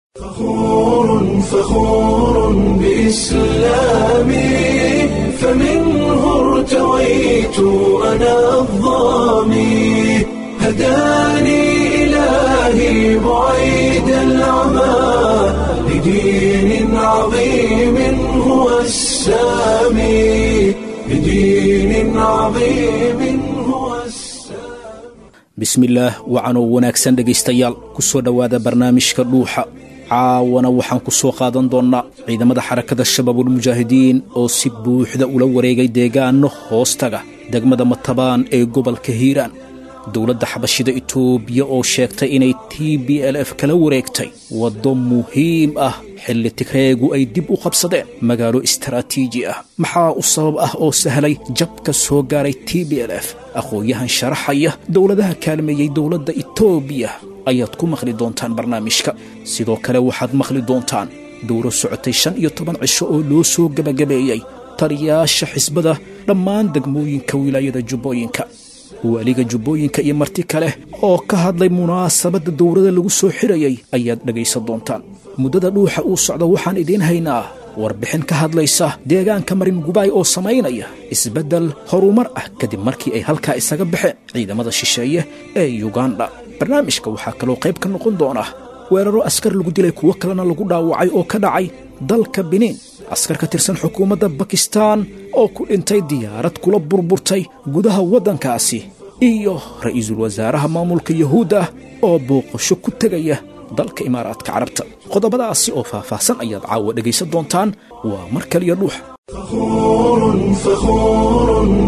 فخور فخور بإسلامي فمنه ارتويت أنا الظامي هداني إلهي بعيد العمى لدين عظيم هو السامي لدين عظيم هو السامي bismillaah wacanoo wanaagsan dhegaystayaal ku soo dhowaada barnaamijka dhuuxa caawana waxaan ku soo qaadan doonnaa ciidamada xarakada shabaabulmujaahidiin oo si buuxda ula wareegay deegaano hoostaga degmada matabaan ee gobolka hiiraan dowladda xabashida itoobiya oo sheegtay inay t b l f kala wareegtay waddo muhiim ah xilli tigreegu ay dib u qabsadeen magaalo istaraatiiji ah maxaa u sabab ah oo sahlay jabka soo gaaray t b l f aqoon-yahan sharaxaya dowladaha kaalmeeyey dowladda itoobiya ayaad ku maqli doontaan barnaamijka sidoo kale waxaad maqli doontaan dowro socotay shan iyo toban cisho oo loo soo gebagabeeyey taliyaasha xisbada dhammaan degmooyinka wilaayada jubbooyinka waaliga jubbooyinka iyo marti kale oo ka hadlay munaasabadda dowladda lagu soo xirayay ayaad dhegaysan doontaan muddada dhuuxa uu socda waxaan idiin haynaa warbixin ka hadlaysa deegaanka marin gubaay oo samaynaya isbeddel horumar ah kadib markii ay halkaa isaga baxeen ciidamada shisheeye ee yuganda barnaamijka waxaa kaloo qayb ka noqon doona weeraro askar lagu dilay kuwo kalena lagu dhaawacay oo ka dhacay dalka biniin askar ka tirsan xukuumadda bakistaan oo ku dhintay diyaarad kula burburtay gudaha waddankaasi iyo ra'iisul wasaaraha maamulka yahuudda oo booqasho ku tegaya dalka imaaraadka carabta qodobadaasi oo faahfaahsan ayaad caawa dhegaysan doontaan waa mar kaliya dhuux فخور فخور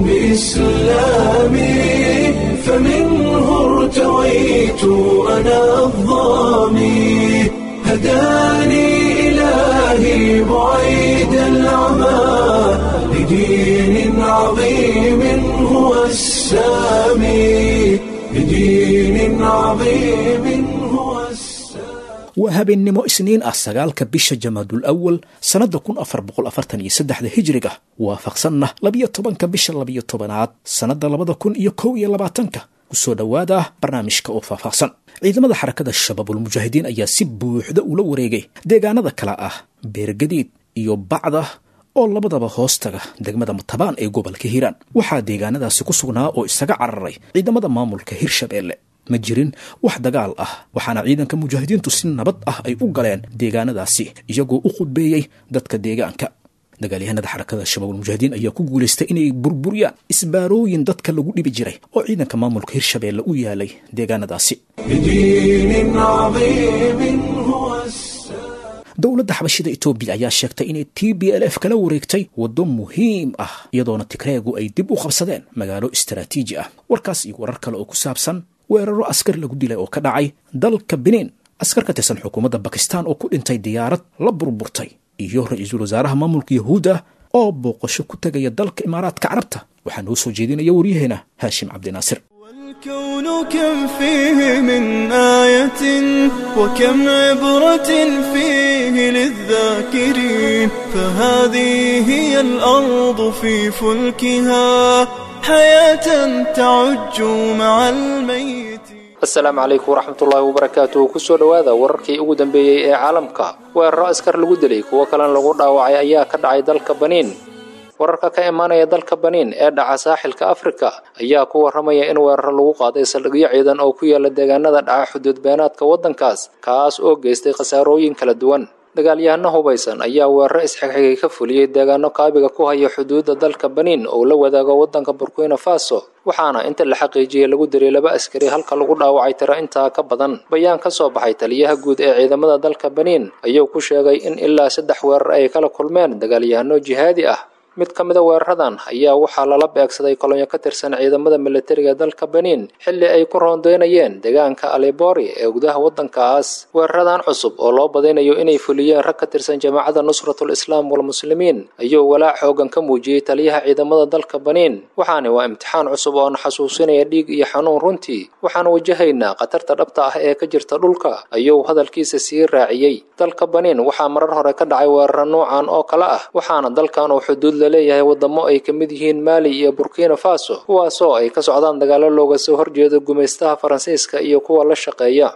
بإسلامي فمنه ارتويت أنا الظامي هداني إلهي بعيد العمى لدين عظيم هو السامي لدين عظيم هو السامي waa habeennimo isniin ah sagaalka bisha jamaadul awal sannadda kun afar boqol afartan iyo saddexda hijriga waafaqsanna labiyo tobanka bisha labiyo tobanaad sannadda labada kun iyo kow iyo labaatanka kusoo dhowaada barnaamijka oo faahfaahsan ciidamada xarakada shabaabulmujaahidiin ayaa si buuxda ula wareegay deegaanada kale ah beergadiid iyo bacda oo labadaba hoostaga degmada matabaan ee gobolka hiiraan waxaa deegaanadaasi ku sugnaa oo isaga cararay ciidamada maamulka hirshabeelle ma jirin wax dagaal ah waxaana ciidanka mujaahidiintu si nabad ah ay u galeen deegaanadaasi iyagoo u khudbeeyey dadka deegaanka dagaalyahanada xarakada shabaabulmujaahidiin ayaa ku guulaystay inay burburiyaan isbaarooyin dadka lagu dhibi jiray oo ciidanka maamulka hirshabeelle u yaalay deegaanadaasi لدين عظيم هو السامي dowladda xabashida itoobiya ayaa sheegtay inay t b l f kala wareegtay waddo muhiim ah iyadoona tigreegu ay dib u qabsadeen magaalo istaraatiiji ah warkaas iyo warar kale oo ku saabsan weeraro askar lagu dilay oo ka dhacay dalka biniin askar ka tirsan xukuumadda bakistaan oo ku dhintay diyaarad la burburtay iyo ra-iisul wasaaraha maamulka yahuudda oo booqasho ku tegaya dalka imaaraadka carabta waxaa noo soo jeedinaya waryaheena haashim cabdinaasir والكون كم فيه من آية وكم عبرة فيه للذاكرين فهذه هي الأرض في فلكها حياة تعج مع الميت asalaamu calaykum waraxmatullaahi wabarakaatuh kusoo dhowaada wararkii ugu dambeeyey ee caalamka weeraro askar lagu dilay kuwo kalena lagu dhaawacay ayaa ka dhacay dalka baniin wararka ka imaanaya dalka baniin ee dhaca saaxilka afrika ayaa ku warramaya in weeraro lagu qaaday saldhigyo ciidan oo ku yaala deegaanada dhaca xuduud beenaadka waddankaas kaas oo geystay khasaarooyin kala duwan dagaalyahano hubaysan ayaa weeraro isxigxigay ka fuliyey deegaano kaabiga ku haya xuduudda dalka baniin oo la wadaago waddanka burkina faso waxaana inta la xaqiijiyey lagu diray laba askari halka lagu dhaawacay tiro intaa ka badan bayaan ka soo baxay taliyaha guud ee ciidamada dalka baniin ayuu ku sheegay in ilaa saddex weerar ay kala kulmeen dagaalyahano jihaadi ah mid ka mida weeraradan ayaa waxaa lala beegsaday kolonyo ka tirsan ciidamada militariga dalka baniin xilli ay ku roondeynayeen deegaanka alibori ee gudaha waddankaas weeraradan cusub oo loo badaynayo inay fuliyeen rag ka tirsan jamaacadda nusratul islaam walmuslimiin ayuu walaac xoogan ka muujiyey taliyaha ciidamada dalka baniin waxaani waa imtixaan cusub oo na xasuusinaya dhiig iyo xanuun runtii waxaan wajahaynaa khatarta dhabta ah ee ka jirta dhulka ayuu hadalkiisa sii raaciyey dalka baniin waxaa marar hore ka dhacay weeraro noocan oo kale ah waxaana dalkan uu xuduud laleeyahay wadamo ay ka mid yihiin maali iyo burkina faso kuwaasoo ay ka socdaan dagaalo looga soo horjeedo gumaystaha faransiiska iyo kuwa la shaqeeya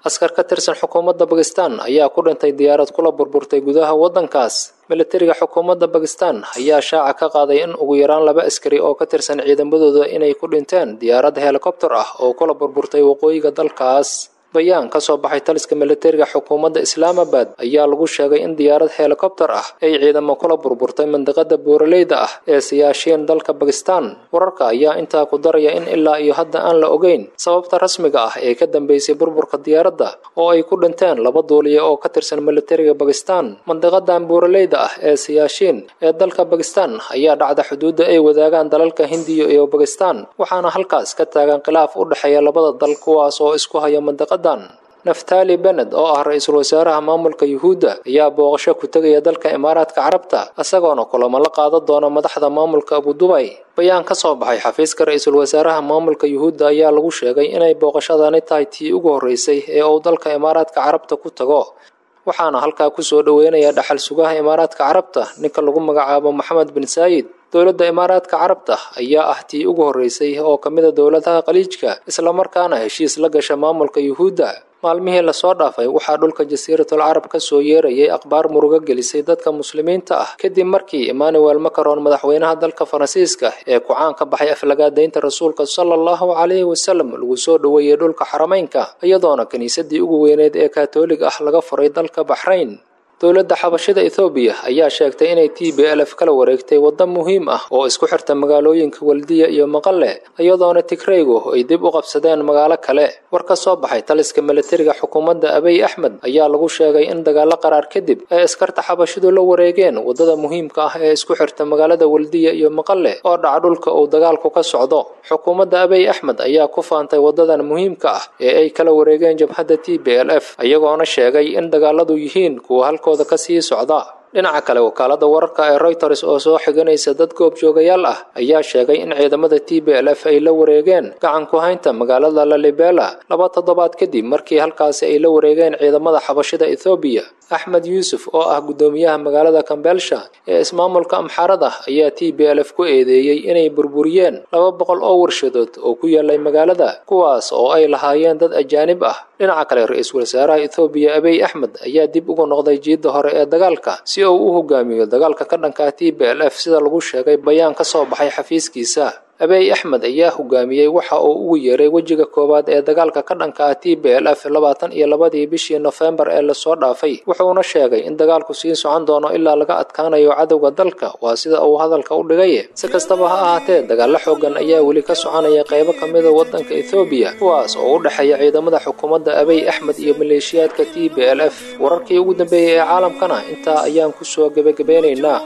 askar ka tirsan xukuumadda bakistan ayaa ku dhintay diyaarad kula burburtay gudaha waddankaas militariga xukuumadda bakistan ayaa shaaca ka qaaday in ugu yaraan laba askari oo ka tirsan ciidamadooda inay ku dhinteen diyaarad helikobtar ah oo kula burburtay waqooyiga dalkaas bayaan ka soo baxay taliska militariga xukuumadda islaamabad ayaa lagu sheegay in diyaarad helikobtar ah ay ciidamo kula burburtay mandiqada buuraleyda ah ee siyaashiin dalka bakistan wararka ayaa intaa ku daraya in ilaa iyo hadda aan la ogeyn sababta rasmiga ah ee ka dambeysay burburka diyaaradda oo ay ku dhinteen laba duuliye oo ka tirsan militariga bakistan mandiqadan buuraleyda ah ee siyaashiin ee dalka bakistan ayaa dhacda xuduudda ay wadaagaan dalalka hindiya iyo bakistan waxaana halkaas ka taagan khilaaf u dhexeeya labada dal kuwaas oo isku haya mandiqada naftali bened oo ah ra-iisul wasaaraha maamulka yuhuudda ayaa booqasho ku tegaya dalka imaaraadka carabta isagoona kulamo la qaadan doona madaxda maamulka abudubay bayaan ka soo baxay xafiiska ra-iisul wasaaraha maamulka yuhuudda ayaa lagu sheegay inay booqashadani tahay tii ugu horreysay ee uu dalka imaaraadka carabta ku tago waxaana halkaa kusoo dhoweynaya dhaxal sugaha imaaraadka carabta ninka lagu magacaabo maxamed bin saayid dowladda imaaraadka carabta ayaa ah tii ugu horreysay oo ka mid a dowladaha khaliijka islamarkaana heshiis la gasha maamulka yuhuudda maalmihii lasoo dhaafay waxaa dhulka jasiiratul carab ka soo yeerayay akhbaar murugo gelisay dadka muslimiinta ah kadib markii emmanuel macaron madaxweynaha dalka faransiiska ee ku-caan ka baxay aflagaadaynta rasuulka sala allahu calayhi wasalam lagu soo dhoweeyey dhulka xarameynka iyadoona kiniisadii ugu weyneed ee katoolig ah laga furay dalka baxrayn dowladda xabashida ethoobiya ayaa sheegtay inay t b lf kala wareegtay waddo muhiim ah oo isku xirta magaalooyinka waldiya iyo maqale iyadoona tigraygu ay dib u qabsadeen magaalo kale war ka soo baxay taliska militariga xukuumadda abiy axmed ayaa lagu sheegay in dagaalo qaraar kadib ay askarta xabashidu la wareegeen waddada muhiimka ah ee isku xirta magaalada waldiya iyo maqale oo dhaca dhulka uu dagaalku ka socdo xukuumadda abiy axmed ayaa ku faantay waddadan muhiimka ah ee ay kala wareegeen jabhadda t b l f iyagoona sheegay in dagaaladu yihiin kuwa halkooda ka sii socda dhinaca kale wakaalada wararka ee reuters oo soo xiganaysa dad goobjoogayaal ah ayaa sheegay in ciidamada t b l f ay la wareegeen gacan ku haynta magaalada lalibela laba toddobaad kadib markii halkaasi ay la wareegeen ciidamada xabashida ethoobiya axmed yuusuf oo ah guddoomiyaha magaalada kambeelsha ee ismaamulka amxaarada ayaa t b l f ku eedeeyey inay burburiyeen laba boqol oo warshadood oo ku yaalay magaalada kuwaas oo ay lahaayeen dad ajaanib ah dhinaca kale ra-iisul wasaaraha ethoobiya abiy axmed ayaa dib ugu noqday jiidda hore ee dagaalka si uu u hogaamiyo dagaalka ka dhanka t b l f sida lagu sheegay bayaan ka soo baxay xafiiskiisa abiy axmed ayaa hogaamiyey waxa uu ugu yeeray wejiga koowaad ee dagaalka ka dhanka ah t b l f labaatan iyo labadii bishii nofembar ee lasoo dhaafay wuxuuna sheegay in dagaalku sii socon doono ilaa laga adkaanayo cadowga dalka waa sida uu hadalka u dhigay si kastaba ha ahaatee dagaalo xoogan ayaa weli ka soconaya qaybo ka mida waddanka ethoobiya kuwaas oo u dhexeeya ciidamada xukuumadda abiy axmed iyo maleeshiyaadka t b l f wararkii ugu dambeeyey ee caalamkana intaa ayaan kusoo gebagabeynaynaa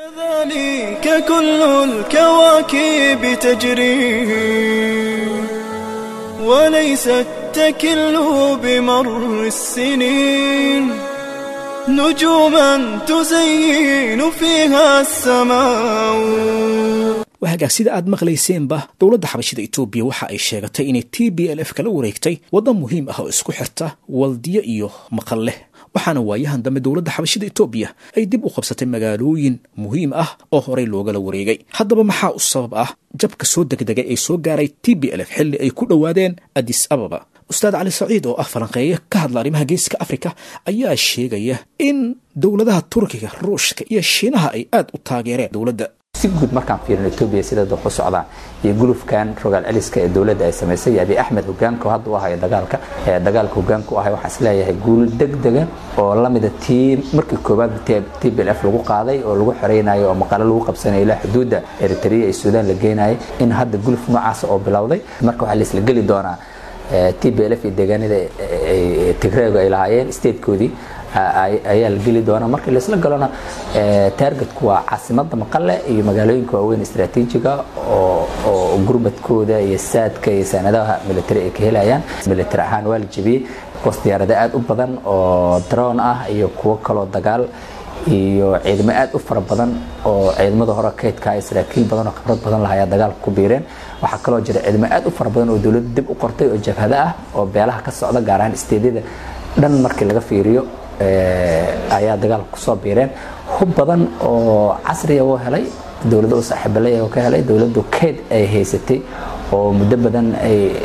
كذلك كل الكواكب تجري وليست تكل بمر السنين نجوما تزين فيها السماء wahagaag sida aad maqlayseenba dowladda xabashida etoobiya waxa ay sheegatay inay t b l f kala wareegtay waddan muhiim ah oo isku xirta waldiyo iyo maqalleh waxaana waayahan dambe dowladda xabashida etoobiya ay dib u qabsatay magaalooyin muhiim ah oo horey loogala wareegay haddaba maxaa u sabab ah jabka soo degdegay ee soo gaaray t b l f xilli ay ku dhowaadeen adis ababa ustaad cali saciid oo ah falanqeeye ka hadla arrimaha geeska afrika ayaa sheegaya in dowladaha turkiga ruushka iyo shiinaha ay aad u taageereen dowladda si guud markaan fiirino etoobiya sida dad ku socdaan iyo gulufkan rogaal celiska ee dowladda ay samaysay iyo abiy axmed hogaanka hadda u ahayo dagaalka dagaalka hogaanka u ahay waxaan isleeyahay guul degdega oo lamida tii markii koowaad t b l f lagu qaaday oo lagu xoreynayo oo maqalo lagu qabsanayo ilaa xuduudda eritrea iyo suudaan la geenayay in hadda guluf noocaas oo bilowday marka waxaa laisla geli doonaa t b l f iyo deegaanada tigreegu ay lahaayeen statekoodii ayaa la geli doona markii laisla galona taargetku waa caasimada maqale iyo magaalooyinka waaweyn istraatiijiga oo gurmadkooda iyo saadka iyo saanadaha military ay ka helayaan military ahaan waa la jebiyey bos diyaarada aad u badan oo droon ah iyo kuwo kaloo dagaal iyo ciidamo aad u fara badan oo ciidamada hore kaydka saraakiil badan oo khibrad badan lahayaa dagaalka ku biireen waxaa kaloo jira ciidamo aad u fara badan oo dowladda dib u qortay oo jabhado ah oo beelaha ka socda gaar ahaan isteedyada dhan markii laga fiiriyo ayaa dagaalka kusoo biireen hub badan oo casriya u helay dowladda u saaxiibalaya ka helay dowladdu keyd ay haysatay oo muddo badan ay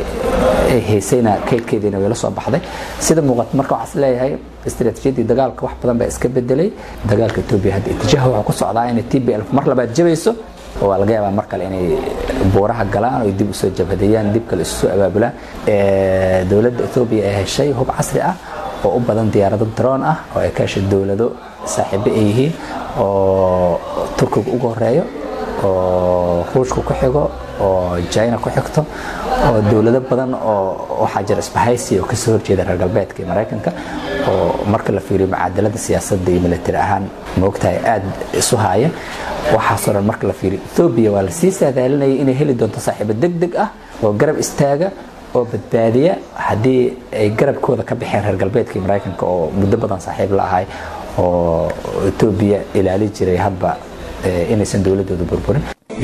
ay haysayna kaydkeediina way la soo baxday sida muuqata marka waxaa is leeyahay istiraatiijiyadii dagaalka wax badan baa iska bedelay dagaalka etoobiya hadda itijaaha wuxuu ku socdaa inay t b l mar labaad jabayso oo waa laga yaabaa mar kale inay buuraha galaan oo dib usoo jabhadeeyaan dib kale isu soo abaabulaan dowladda etoobiya ee heshay hub casri ah oo u badan diyaarado droon ah oo ay ka heshay dowlado saaxiibo ay yihiin oo turkiga ugu horeeyo oo ruushka ku xigo oo china ku xigto oo dowlado badan oo waxaa jira isbahaysi oo kasoo horjeeda reer galbeedka iyo maraykanka oo marka la fiiriyo mucaadalada siyaasadda iyo militari ahaan moogtahay aada isu haaya waxaasoo dhan marka la fiiriyo etoobiya waa lasii saadaalinayay inay heli doonto saaxiibo deg deg ah oo garab istaaga oo badbaadiya haddii ay garabkooda ka baxeen reer galbeedka iyo maraykanka oo muddo badan saaxiib la ahay oo etoobiya ilaali jiray hadba inaysan dowladooda burburin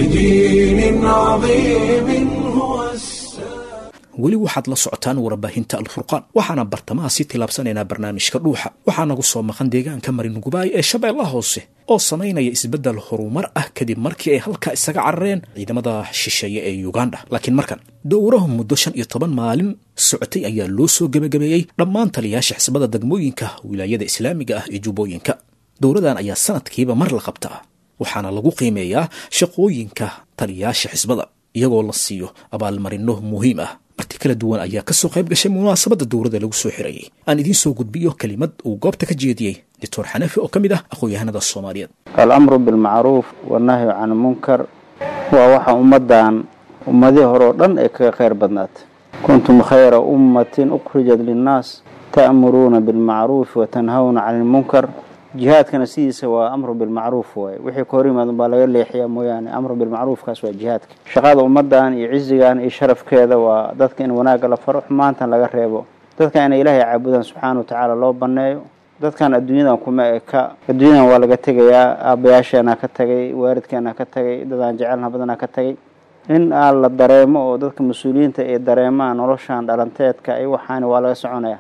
بدين عظيم هو السلام weli waxaad la socotaan warbaahinta alfurqaan waxaana bartamaha sii tilaabsanaynaa barnaamijka dhuuxa waxaa nagu soo maqan deegaanka maringubaay ee shabeellaha hoose oo samaynaya isbeddel horumar ah kadib markii ay halkaa isaga carareen ciidamada shisheeye ee yuganda laakiin markan dowrahu muddo shan iyo toban maalin socotay ayaa loo soo gebagabeeyey dhammaan taliyaasha xisbada degmooyinka wilaayada islaamiga ah ee jubbooyinka dowradan ayaa sanadkiiba mar la qabtaa waxaana lagu qiimeeyaa shaqooyinka taliyaasha xisbada iyagoo la siiyo abaalmarino muhiim ah marti kala duwan ayaa kasoo qayb gashay munaasabadda dowladda lagu soo xirayay aan idiin soo gudbiyo kelimad uu goobta ka jeediyey doctor xanafi oo ka mid ah aqoon-yahanada soomaaliyeed alamru bilmacruuf wannahyu can munkar waa waxa ummaddan ummadihii hore oo dhan ay kaga khayr badnaatay kuntum khayra ummatin ukhrijat linnaas ta'muruuna bilmacruufi watanhawna cani ilmunkar jihaadkana sidiisa waa amru bilmacruuf waaye wixii ka hor yimaad unbaa laga leexiyaa mooyaane amru bilmacruufkaas waa jihaadka shaqada ummaddan iyo cizigan iyo sharafkeeda waa dadka in wanaagga la faro xumaantan laga reebo dadka inay ilaahay caabudaan subxaana wa tacaala loo banneeyo dadkan adduunyadan kuma eka adduunyadan waa laga tegayaa aabayaasheenaa ka tagay waalidkeenaa ka tagay dadaan jecelna badanaa ka tagay in aan la dareemo oo dadka mas-uuliyiinta ay dareemaan noloshan dhalanteedka ay waxaani waa laga soconaya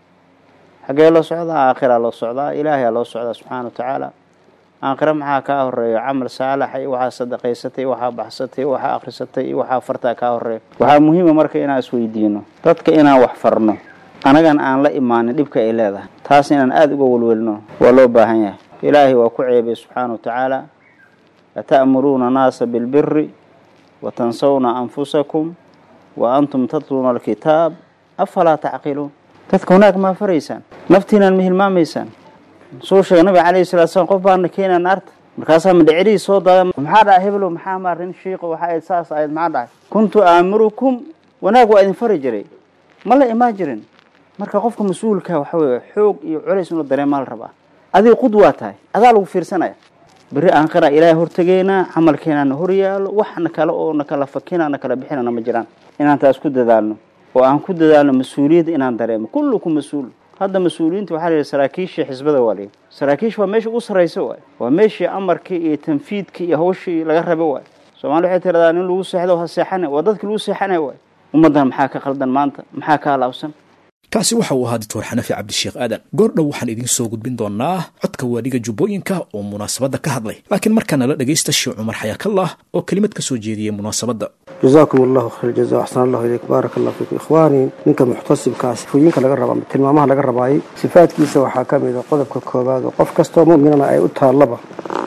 xaggee loo socdaa aakhiraa loo socdaa ilaahayaa loo socdaa subxaana wa tacaala aakhira maxaa kaa horeeyo camal saalaxa iyo waxaa sadaqaysatay iyo waxaa baxsatay iyo waxaa akhrisatay iyo waxaa fartaa kaa horeeyo waxaa muhiima marka inaan isweydiino dadka inaan wax farno anagan aan la imaanin dhibka ay leedahay taas inaan aada uga welwelno waa loo baahan yahay ilaahay waa ku ceebay subxaana wa tacaala ata'muruuna naasa bilbiri wa tansawna anfusakum wa antum tatluuna alkitaab afalaa tacqiluun dadka wanaag maa faraysaan naftiinaan ma hilmaamaysaan soo sheega nabiga calayhi salatu slam qof baana keenaa naarta markaasaa madhecirihii soo daada maxaa dhahay heblow maxaa maa rin shiiqo waxa ayd saas ahayd maxaa dhahay kuntu aamirukum wanaag waa idin fari jiray ma la imaan jirin marka qofka mas-uulka waxa weeye xoog iyo culays inuu dareemaa la rabaa adiga qud waa tahay adaa lagu fiirsanaya berri aanqira ilaahay hortegeynaa camalkeenaana hor yaalo waxna kale oo na kala fakina na kala bixinana ma jiraan inaan taas ku dadaalno oo aan ku dadaalno mas-uuliyadda inaan dareemo kullukum mas-uul hadda mas-uuliyiinta waxaa la yidhi saraakiishii xisbada waa layidhi saraakiish waa meesha ugu sarraysa waay waa meeshii amarkii iyo tanfiidkii iyo hawshii laga rabo waay soomali waxay tiradaa nin lagu seexdo ha seexane waa dadkii lagu seexanay waay ummaddan maxaa ka qaldan maanta maxaa ka halaabsan kaasi waxa uu ahaa doctor xanafi cabdisheekh aadan goordhow waxaan idiin soo gudbin doonaa codka waadhiga jubbooyinka oo munaasabadda ka hadlay laakiin markaana la dhegaysta sheekh cumar xayaakallah oo kelimad ka soo jeediyey munaasabadda جزاكم الله خير الجزاء أحسن الله إليك بارك الله فيكم إخواني ninka muxtasibkaa sifooyinka laga raba tilmaamaha laga rabaayay sifaadkiisa waxaa ka mid a qodobka koowaad oo qof kastoo mu'minana ay u taallaba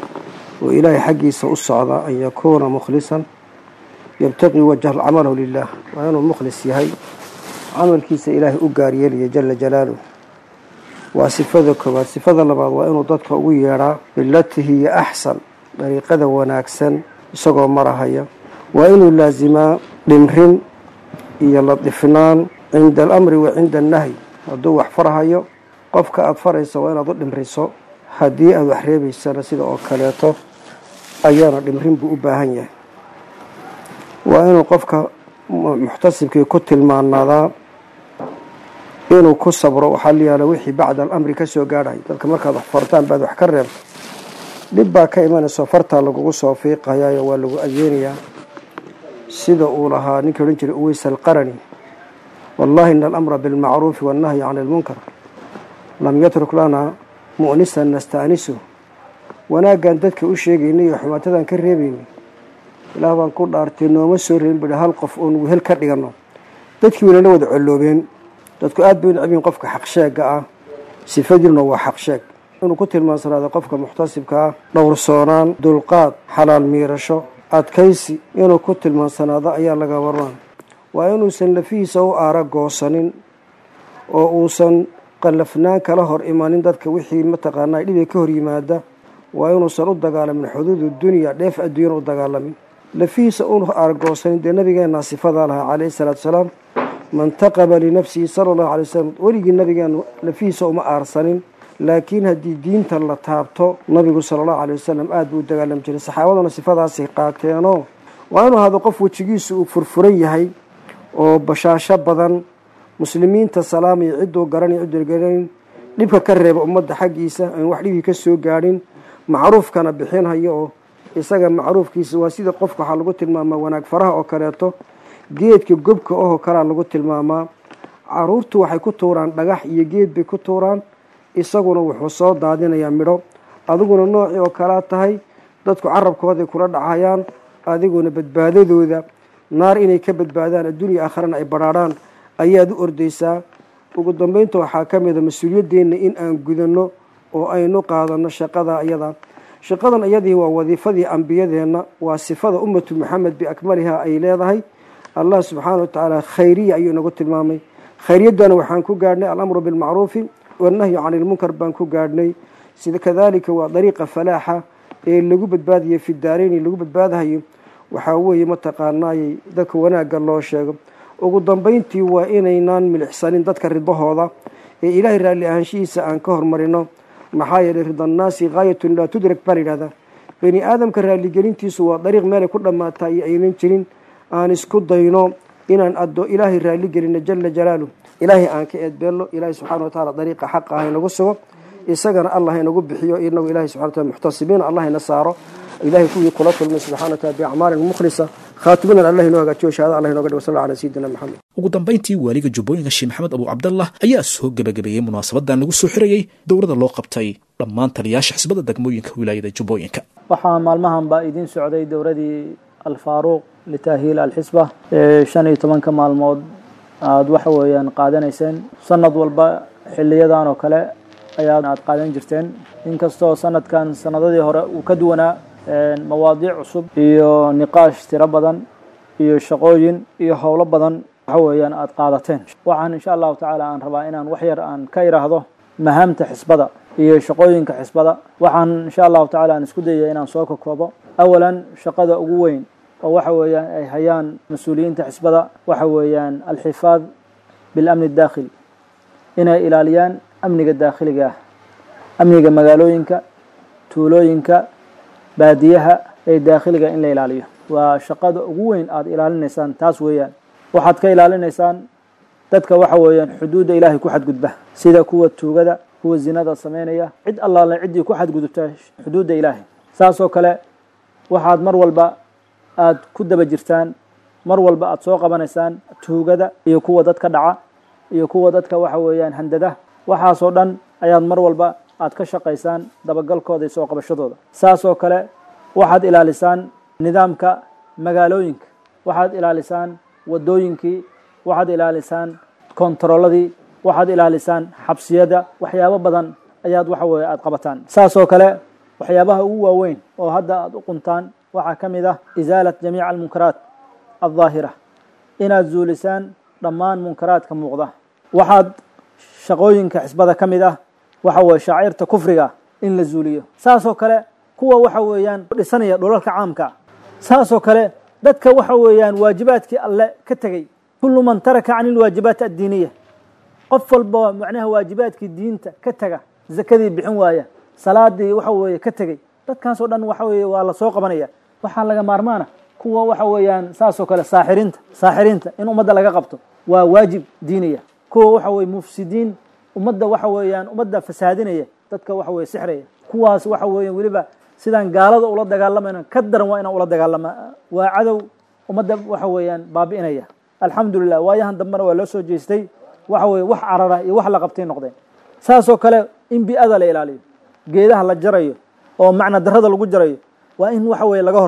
oo ilaahay xaggiisa u socda an yakuuna mukhlisan yabtaqii wajha camalahu lilah waa inuu mukhlis yahay camalkiisa ilaahay u gaaryeelaya jala jalaaluh waa sifada koowaad sifada labaad waa inuu dadka ugu yeedhaa bilatii hiya axsan dariiqada wanaagsan isagoo marahaya waa inuu laasimaa dhimrin iyo ladifnaan cinda alamri wa cinda annahyi hadduu wax farhayo qofka aada faraysa waa inaad u dhimriso haddii aada wax reebaysana sida oo kaleeto ayaana dhimrin buu u baahan yahay waa inuu qofka muxtasibkii ku tilmaanaadaa inuu ku sabro waxaa la yaala wixii bacda alamri ka soo gaadhay dadka markaad wax fartaan baad wax ka reebto dhib baa ka imanayso fartaa lagugu soo fiiqayaayo waa lagu adeynayaa sida uu lahaa ninkii odhan jiray uweys alqarani wallahi ina alamra bilmacruufi wannahyi can ilmunkar lam yatruk lana mu'nisan nastaanisu wanaaggan dadka u sheegaynay iyo xumaatadan ka reebaynay ilaah baan ku dhaartay nooma soo reebin bui hal qof oon wehel ka dhiganno dadkii wayna la wada colloobeen dadku aad bay u necbiin qofka xaqsheega ah sifadiirna waa xaqsheeg inuu ku tilmaansanaado qofka muxtasibka ah dhowrsoonaan dulqaad xalaal miirasho adkaysi inuu ku tilmaansanaado ayaa laga warmaan waa inuusan lafihiisa u aara goosanin oo uusan qallafnaan kala hor imanin dadka wixii mataqaanaa dhibay ka hor yimaada waa inuusan u dagaalamin xuduudu dunya dheef adduunyana u dagaalamin lafihiisa u aargoosanin dee nabigeenna sifadaa lahaa calayhi salaatu salaam man taqaba linafsihi sala allahu alay wasalam weligii nabigeenu lafihiisa uma aarsanin laakiin haddii diinta la taabto nabigu sala allahu alay wasalam aada buu u dagaalami jiray saxaabaduna sifadaasay qaateenoo waa inuu ahdo qof wejigiisu uu furfuran yahay oo bashaasho badan muslimiinta salaamaya cidduu garanay cidduu garanayn dhibka ka reeba ummadda xaggiisa aan wax dhibkii ka soo gaadhin macruufkana bixinhayo oo isaga macruufkiisa waa sida qofka waxaa lagu tilmaamaa wanaag faraha oo kaleeto geedka gobka ohoo kalea lagu tilmaamaa caruurtu waxay ku tuuraan dhagax iyo geed bay ku tuuraan isaguna wuxuu soo daadinayaa midho adiguna noocii oo kalea tahay dadku carabkooday kula dhacayaan adiguna badbaadadooda naar inay ka badbaadaan adduunya aakharana ay badhaadhaan ayaad u ordaysaa ugu dambeynta waxaa ka mida mas-uuliyadeenna in aan gudanno oo aynu qaadano shaqada iyada shaqadan iyadii waa wadiifadii ambiyadeenna waa sifada ummatu maxamed biakmaliha ay leedahay allah subxaana wa tacaala khayriya ayuu inagu tilmaamay khayriyaddana waxaan ku gaadhnay alamru bilmacruufi wannahyu cani ilmunkar baan ku gaadhnay sida kadalika waa dariiqa falaaxa ee lagu badbaadayo fi daareyni lagu badbaadahayo waxaa weeye mataqaanaayey dadka wanaagga loo sheego ugu dambeyntii waa inaynaan milixsanin dadka ridbahooda ee ilaahay raalli ahaanshihiisa aan ka hormarino maxaa yeelay ridannaasi haayatun laa tudrak baa layidhahdaa bani aadamka raalligelintiisu waa dariiq meelay ku dhammaataa iyo aynan jirin aan isku dayno inaan addo ilaahay raalli gelino jala jalaalu ilaahay aan ka eedbeelno ilaahay subxana wa tacaala dariiqa xaqa ah inagu sugo isagana allah inagu bixiyo inagu ilahay subxana wa taala muxtasibiin allah ina saaro ilahay kuwii kula kulmay subxana wa taala biacmaalin mukhlisa khaatimadan allah inoo hagaajiyo shahaada allah inooga dhigo sal ala sayidina maxamed ugu dambayntii waaliga jubbooyinka sheekh maxamed abu cabdallah ayaa soo gebagabeeyey munaasabadan lagu soo xirayey dowladda loo qabtay dhammaan taliyaasha xisbada degmooyinka wilaayada jubbooyinka waxaa maalmahan baa idiin socday dowladii alfaaruuq litaahiil alxisba ee shan iyo tobanka maalmood aada waxa weeyaan qaadanayseen sanad walba xiliyadan oo kale ayaa aad qaadan jirteen inkastoo sanadkan sanadadii hore uu ka duwanaa mawaadiic cusub iyo niqaash tiro badan iyo shaqooyin iyo howlo badan waxa weeyaan aada qaadateen waxaan insha allahu tacaala aan rabaa inaan wax yar aan ka iraahdo mahaamta xisbada iyo shaqooyinka xisbada waxaan insha allahu tacala aan isku dayaya inaan soo kokoobo awalan shaqada ugu weyn oo waxa weeyaan ay hayaan mas-uuliyiinta xisbada waxa weeyaan alxifaad bilamni daakhili inay ilaaliyaan amniga daakhiliga ah amniga magaalooyinka tuulooyinka baadiyaha ee daakhiliga in la ilaaliyo waa shaqada ugu weyn aada ilaalinaysaan taas weeyaan waxaad ka ilaalinaysaan dadka waxa weeyaan xuduudda ilaahay ku xadgudba sida kuwa tuugada kuwa zinada sameynaya cid allaale ciddii ku xadgudubta xuduudda ilaahay saasoo kale waxaad mar walba aada ku daba jirtaan mar walba aada soo qabanaysaan tuugada iyo kuwa dadka dhaca iyo kuwa dadka waxa weeyaan handada waxaasoo dhan ayaad mar walba aada ka shaqaysaan dabagalkooda iyo soo qabashadooda saasoo kale waxaad ilaalisaan nidaamka magaalooyinka waxaad ilaalisaan wadooyinkii waxaad ilaalisaan kontarolladii waxaad ilaalisaan xabsiyada waxyaabo badan ayaad waxa weeye aada qabataan saasoo kale waxyaabaha ugu waaweyn oo hadda aada u quntaan waxaa ka mid ah isaalat jamiica almunkaraat aldaahira inaad zuulisaan dhammaan munkaraadka muuqda waxaad shaqooyinka xisbada ka mid ah waxa weye shaacirta kufriga in la zuuliyo saasoo kale kuwa waxa weeyaan dhisanaya dhulalka caamka saasoo kale dadka waxa weeyaan waajibaadkii alle ka tegey kullu man taraka can ilwaajibaat addiiniya qof walba macnaha waajibaadkii diinta ka tega zakadii bixin waaya salaadii waxa weeye ka tegey dadkaasoo dhan waxa weeye waa la soo qabanaya waxaa laga maarmaana kuwa waxa weeyaan saasoo kale saaxiriinta saaxiriinta in ummadda laga qabto waa waajib diiniya kuwa waxa weye mufsidiin ummadda waxa weeyaan ummadda fasaadinaya dadka waxa weye sixraya kuwaas waxa weeyan weliba sidaan gaalada ula dagaalamayno ka daran waa inaan ula dagaalama waa cadow ummadda waxa weeyaan baabi'inaya alxamdulilah waayahan dambena waa loo soo jeestay waxa weye wax carara iyo wax la qabtay noqdeen saasoo kale in bi-ada la ilaaliyo geedaha la jarayo oo macna darada lagu jarayo waa in waxa weye laga hortago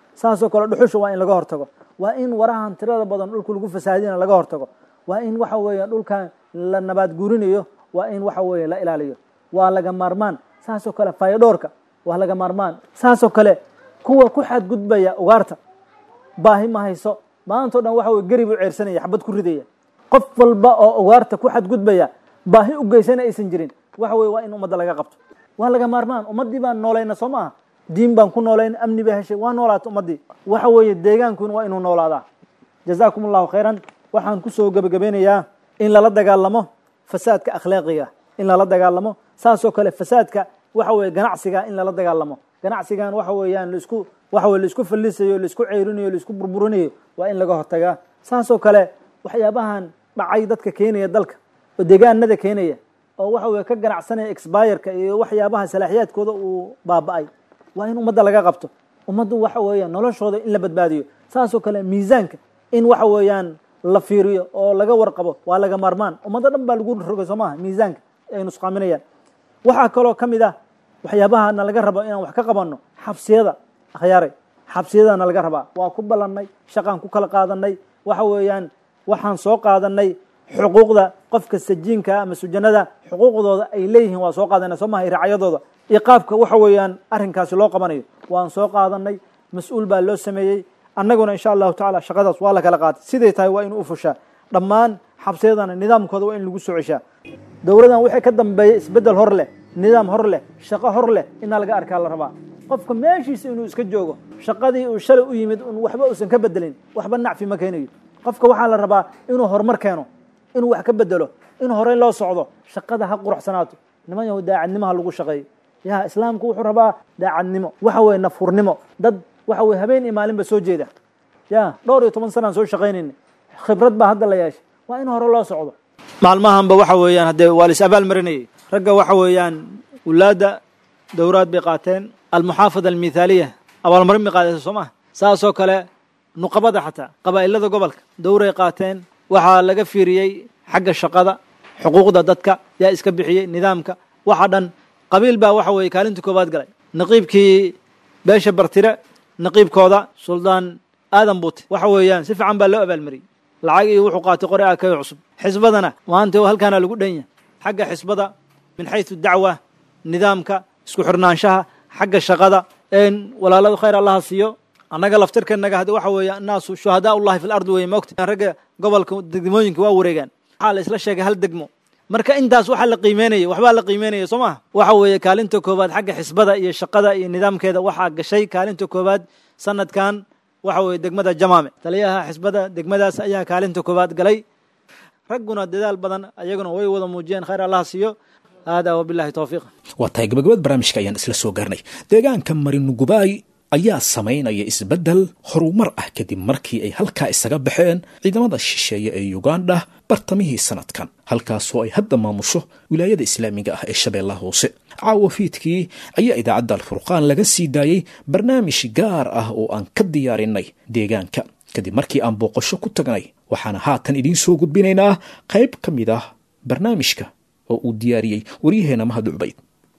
saasoo kale dhuxusha waa in laga hortago waa in warahan tirada badan dhulka lagu fasaadina laga hortago waa in waxa weeye dhulkan la nabaad guurinayo waa in waxa weeye la ilaaliyo waa laga maarmaan saasoo kale fayadhoorka waa laga maarmaan saasoo kale kuwa ku xadgudbaya ugaarta baahi ma hayso maantao dhan waxa weye geri buu ceersanaya xabad ku ridaya qof walba oo ugaarta ku xadgudbaya baahi u geysana aysan jirin waxa weye waa in ummadda laga qabto waa laga maarmaan ummaddii baan noolayna soo maaha diin baan ku noolayn amni baa heshay waa noolaata ummaddii waxa weeye deegaankuna waa inuu noolaadaa jazaakum allahu khayran waxaan kusoo gebagabeynayaa in lala dagaalamo fasaadka akhlaaqiga in lala dagaalamo saasoo kale fasaadka waxa weye ganacsiga in lala dagaalamo ganacsigan waxa weeyaan laisku waxa weye laisku fallisayo laisku ceyrinayo laisku burburinayo waa in laga hortagaa saasoo kale waxyaabahan dhacay dadka keenaya dalka oo deegaanada keenaya oo waxa weye ka ganacsanaya expireka iyo waxyaabaha salaaxiyaadkooda uu baaba-ay waa in ummadda laga qabto ummaddu waxa weeyaan noloshooda in la badbaadiyo saasoo kale miisaanka in waxa weeyaan la fiiriyo oo laga warqabo waa laga maarmaan ummadda dhan baa lagu rogay soo maaha miisaanka ay nusqaaminayaan waxaa kaloo ka mid ah waxyaabaha na laga rabo inaan wax ka qabanno xabsiyada akhyaaray xabsiyadana laga rabaa waa ku ballannay shaqaan ku kala qaadanay waxa weeyaan waxaan soo qaadanay xuquuqda qofka sajiinka ama sujanada xuquuqdooda ay leeyihiin waa soo qaadanay soo maha racyadooda iyo qaabka waxa weeyaan arrinkaasi loo qabanayo waan soo qaadanay mas-uul baa loo sameeyey annaguna insha allahu tacala shaqadaas waa la kala qaatay siday tahay waa inuu u fushaa dhammaan xabsiyadana nidaamkooda waa in lagu soo ceshaa dowladan wixii ka dambeeya isbeddel hor leh nidaam hor leh shaqo hor leh inaa laga arkaa la rabaa qofka meeshiisa inuu iska joogo shaqadii uu shalay u yimid un waxba uusan ka bedelin waxba nacfi ma keenayo qofka waxaa la rabaa inuu horumar keeno inuu wax ka bedelo in horey loo socdo shaqada ha quruxsanaato niman yahu daacadnimo ha lagu shaqeeyo ya islaamku wuxuu rabaa daacadnimo waxa weye nafhurnimo dad waxa weye habeen iyo maalinba soo jeeda ya dhowr iyo toban sanaan soo shaqaynayna khibrad baa hadda la yeeshay waa in hore loo socdo maalmahanba waxa weeyaan haddee waa la is abaal marinayay ragga waxa weeyaan wulaadda dowraad bay qaateen almuxaafada almithaaliya abaalmarin bay qaadaysa soo maha saasoo kale nuqabada xataa qabaa'ilada gobolka dowray qaateen waxaa laga fiiriyey xagga shaqada xuquuqda dadka yaa iska bixiyey nidaamka waxa dhan qabiil baa waxa weeye kaalinta koowaad galay naqiibkii beesha bartire naqiibkooda suldaan aadan buute waxa weeyaan si fiican baa loo abaalmariyey lacag iyo wuxuu qaatay qori akayo cusub xisbadana maanta halkaana lagu dhanya xagga xisbada min xaysu dacwa nidaamka isku xirnaanshaha xagga shaqada walaalada khayr allaha siiyo annaga laftirkanaga hadda waxa weeye annaasu shuhadaa ullahi fil ardi weye moogta ragga gobolka degmooyinka waa wareegaan waxaa la isla sheegay hal degmo marka intaas waxaa la qiimeynaya waxbaa la qiimeynaya soo maha waxa weeye kaalinta koowaad xagga xisbada iyo shaqada iyo nidaamkeeda waxaa gashay kaalinta koowaad sanadkan waxa weeye degmada jamaame taliyaha xisbada degmadaas ayaa kaalinta koowaad galay ragguna dadaal badan ayaguna way wada muujiyeen khayr allaha siiyo hada wabilahi towfiiq waa tahay gabagabad barnaamijka ayaan isla soo gaarnay deegaanka marinugubaay ayaa samaynaya isbeddel horumar ah kadib markii ay halkaa isaga baxeen ciidamada shisheeye ee uganda bartamihii sanadkan halkaasoo ay hadda maamusho wilaayada islaamiga ah ee shabeellaha hoose caawa fiidkii ayaa idaacadda alfurqaan laga sii daayey barnaamij gaar ah oo aan ka diyaarinay deegaanka kadib markii aan booqasho ku tagnay waxaana haatan idiin soo gudbinaynaa qayb ka mid ah barnaamijka oo uu diyaariyey waryaheena mahad cubayd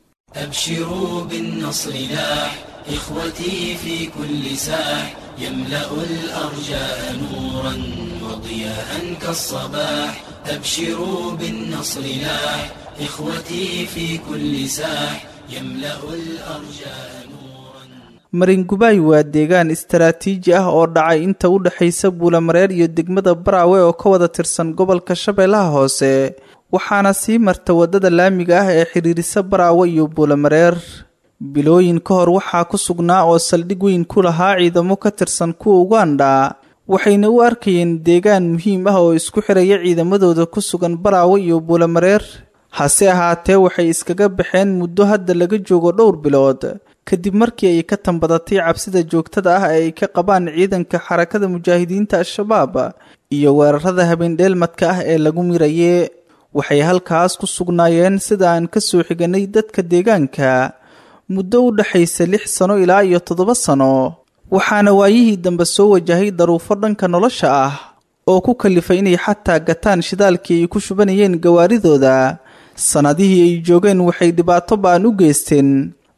أبشروا بالنصر لاح إخوتي في كل ساح يملأ الأرجاء نورا وضياء كالصباح أبشروا بالنصر لاح إخوتي في كل ساح يملأ الأرجاء maringubaay waa deegaan istaraatiiji ah oo dhacay inta u dhexaysa buulamareer iyo degmada baraawe oo ka wada tirsan gobolka shabeellaha hoose waxaana sii marta waddada laamiga ah ee xidhiirisa baraawe iyo buulamareer bilooyin ka hor waxaa ku sugnaa oo saldhig weyn ku lahaa ciidamo ka tirsan kuwa uganda waxayna u arkayeen deegaan muhiim ah oo isku xiraya ciidamadooda ku sugan baraawe iyo buulamareer hase ahaatee waxay iskaga baxeen muddo hadda laga joogo dhowr bilood kadib markii ay ka tambadatay cabsida joogtada ah ee ay ka qabaan ciidanka xarakada mujaahidiinta al-shabaab iyo weerarada habeendheelmadka ah ee lagu miraye waxay halkaas ku sugnaayeen sida aan ka soo xiganay dadka deegaanka muddo u dhexaysa lix sano ilaa iyo toddoba sano waxaana waayihii dambe soo wajahay daruufo dhanka nolosha ah oo ku kalifay inay xataa gataan shidaalkii ay ku shubanayeen gawaaridooda sannadihii ay joogeen waxay dhibaato ba-an u geysteen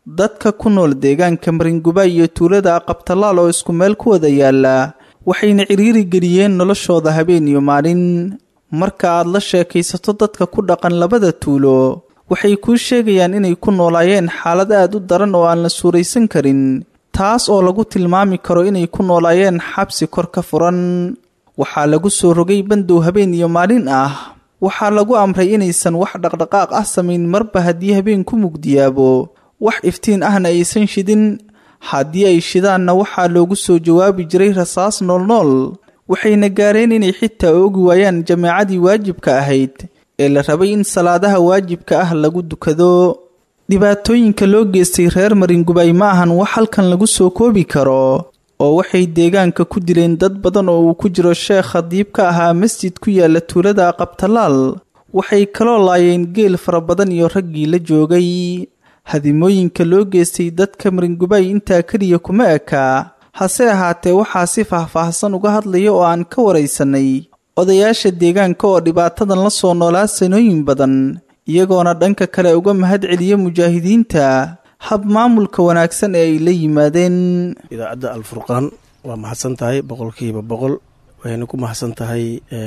dadka ku nool deegaanka maringubaay iyo tuulada aqabtalaal oo isku meel ku wada yaala waxayna ciriiri geliyeen noloshooda habeen iyo maalin marka aad la sheekaysato dadka ku dhaqan labada tuulo waxay kuu sheegayaan inay ku noolaayeen xaalad aad u daran oo aan la suuraysan karin taas oo lagu tilmaami karo inay ku noolaayeen xabsi kor ka furan waxaa lagu soo rogay bandow habeen iyo maalin ah waxaa lagu amray inaysan wax dhaqdhaqaaq ah samayn marba haddii habeenku mugdiyaabo wax iftiin ahna aysan shidin haddii ay shidaanna waxaa loogu soo jawaabi jiray rasaas noolnool waxayna gaareen inay xitaa oogi waayaan jameecadii waajibka ahayd ee la rabay in salaadaha waajibka ah lagu dukado dhibaatooyinka loo geystay reer maringubaay ma ahan wax halkan lagu soo koobi karo oo waxay deegaanka ku dileen dad badan oo uu ku jiro sheekh khadiib ka ahaa masjid ku yaala tuulada aqabtalaal waxay kaloo laayeen geel fara badan iyo raggii la joogay hadimooyinka loo geystay dadka maringubaay intaa keliya kuma ekaa hase ahaatee waxaa si faahfaahsan uga hadlaya oo aan ka waraysanay odayaasha deegaanka oo dhibaatadan la soo noolaa sanooyin badan iyagoona dhanka kale uga mahad celiya mujaahidiinta hab maamulka wanaagsan ee ay la yimaadeen idaacadda alfurqaan waa mahadsan tahay boqolkiiba boqol waxayna ku mahadsan tahay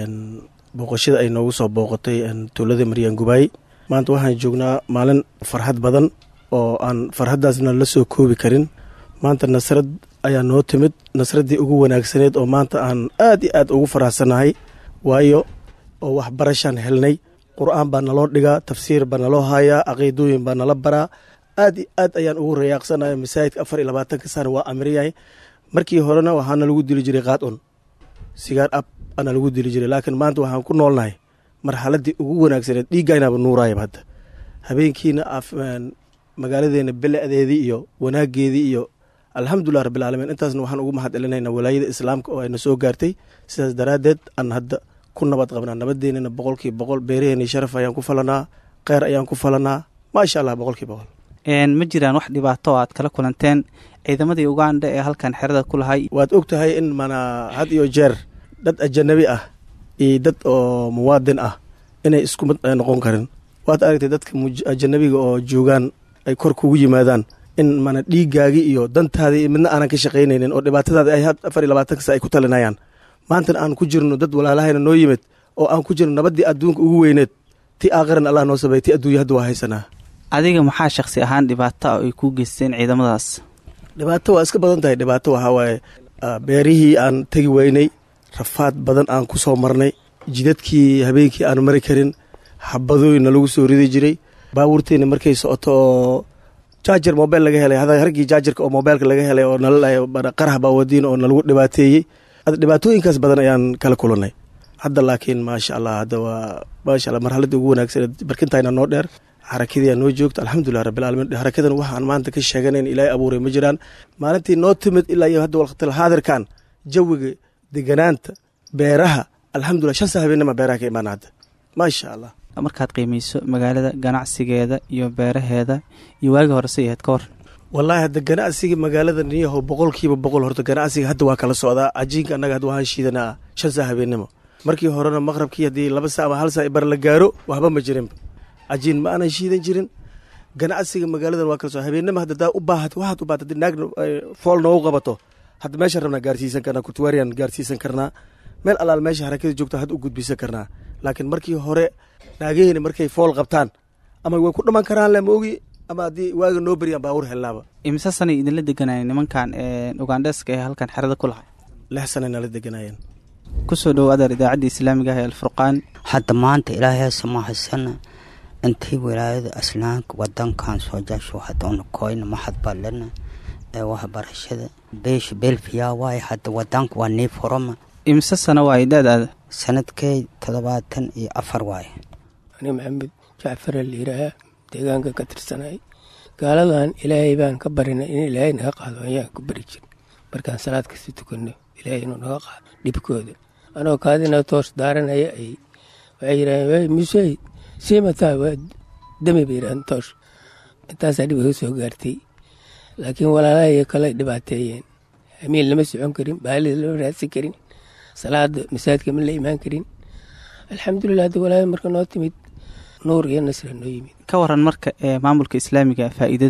booqashada ay noogu soo booqatay tuulada maryaan gubaay maanta waxaan joognaa maalin farxad badan oo aan farxaddaasna la soo koobi karin maanta nasrad ayaa noo timid nasraddii ugu wanaagsaneed oo maanta aan aad iyo aad ugu faraxsannahay waayo oo waxbarashaan helnay qur-aan baa naloo dhigaa tafsiir baa naloo haayaa caqiidooyin baa nala baraa aad iyo aad ayaan ugu rayaaqsanaya masaajidka afar iyo labaatanka sana waa amriyahay markii horena waxaana lagu dili jiray qaad-un sigaar ab ana lagu dili jiray laakiin maanta waxaan ku noolnahay marxaladdii ugu wanaagsaneed dhiiggaynaba nuuraayaba hadda habeenkiina magaaladeena beledeedii iyo wanaageedii iyo alxamdulilah rabbilcaalamiin intaasna waxaan ugu mahad celinayna walaayada islaamka oo ayna soo gaartay sidaas daraaddeed aan hadda ku nabad qabnaa nabadeennana boqolkiiba boqol beeraheennii sharaf ayaan ku falanaa kheyr ayaan ku falanaa maasha allah boqolkiiba boqol ma jiraan wax dhibaato oo aad kala kulanteen ciidamadii uganda ee halkan xerada ku lahay waad og tahay in mana had iyo jeer dad ajanabi ah iyo dad oo muwaadin ah inay isku mid noqon karin waad aragtay dadka ajanabiga oo joogaan ay kor kugu yimaadaan in mana dhiiggaagii iyo dantaadii midna aanan ka shaqaynaynin oo dhibaatadaadi ay afar iyo labaatanka sa ay ku talinayaan maantana aan ku jirno dad walaalahayna noo yimid oo aan ku jirno nabaddii adduunka ugu weyneed ti aakhiran allah noo sabeey ti adduunya hadda waa haysanaa adiga maxaa shakhsi ahaan dhibaato ay kuu geysteen ciidamadaas dhibaato waa iska badan tahay dhibaato waxaa waaye beerihii aan tegi weynay rafaad badan aan ku soo marnay jidadkii habeenkii aan mari karin xabadooyinna lagu soo ridi jiray baabuurteenna markay socoto oo jaajar mobel laga helay hargii jaajarka oo mobeelka laga helay oo nalaqarax baawadiin oo nalagu dhibaateeyey dhibaatooyinkaas badan ayaan kala kulanay hadda laakiin maasha allah hadda waa maasha allah marxaladii ugu wanaagsaneed barkintayna noo dheer xarakadii aa noo joogta alxamdulilah rabbilcaalamiin xarakadan waxaan maanta ka sheeganayn ilaahay abuuray ma jiraan maalintii noo timid ilaa iyo hadda waqtil haadirkan jawiga deganaanta beeraha alxamdulilah shan saa habeenima beeraha ka imaana hadda maasha allah markaad qiimayso magaalada ganacsigeeda iyo beeraheeda iyo waagi horese ahayd ka hor wallaahi hadda ganacsiga magaalada niyaho boqolkiiba boqol horta ganacsiga hadda waa kala socdaa cajiinka annaga hadda waxaan shiidanaa shan saa habeenimo markii horena maqrabkii haddii laba saa ama hal saa bar la gaaro waxba ma jirinba cajiin ma aanan shiidan jirin ganacsiga magaaladan waa kala socda habeenima hadda daa u baahat waxaad u baahat haddii naag fool noogu qabato hadda meeshaan rabnaa gaarsiisan karnaa kurtuwaariyan gaarsiisan karnaa meel allaal meesha harakada joogta hadda u gudbisan karnaa laakiin markii hore naagaheyna markay fool qabtaan ama way ku dhaman karaan le maogi ama haddii waaga noo beriyaan baawur helnaaba imise sanay idinla deganayeen nimankan ugandheska ee halkan xerada ku lahay lix sanay nala deganayeen kusoo dhowo adeer idaacadda islaamiga ah ee alfurqaan hadda maanta ilaahay samahasana intii wilaayada aslaanka wadankan soo jasho hadoona koyna maxadbalana ee waxbarashada beesha belfiya waaye hadda wadanka waa nii furama imise sano waaye da-daada sanadkey toddobaatan iyo afar waaye ani maxamed jacfara layidhaahaa deegaanka ka tirsanay gaaladan ilaahay baan ka barinay in ilaahay naga qaado ayaan ku bari jir markaan salaad kasta tukanno ilaahay inuu naga qaado dhibkooda anoo kaadina toos daaranaya ay waxay yidhaaheen musey siimataa waa dami bay yidhaaheen toos intaasaa dhib iga soo gaartay laakiin walaalahay kale dhibaateeyeen hamiin lama socon karin baalida lama raadsan karin salaada masaajidka ma la imaan karin alxamdulilah hadda walaaya marka noo timid nuur iyo nasra noo yimid ka waran marka ee maamulka islaamiga faa'iidada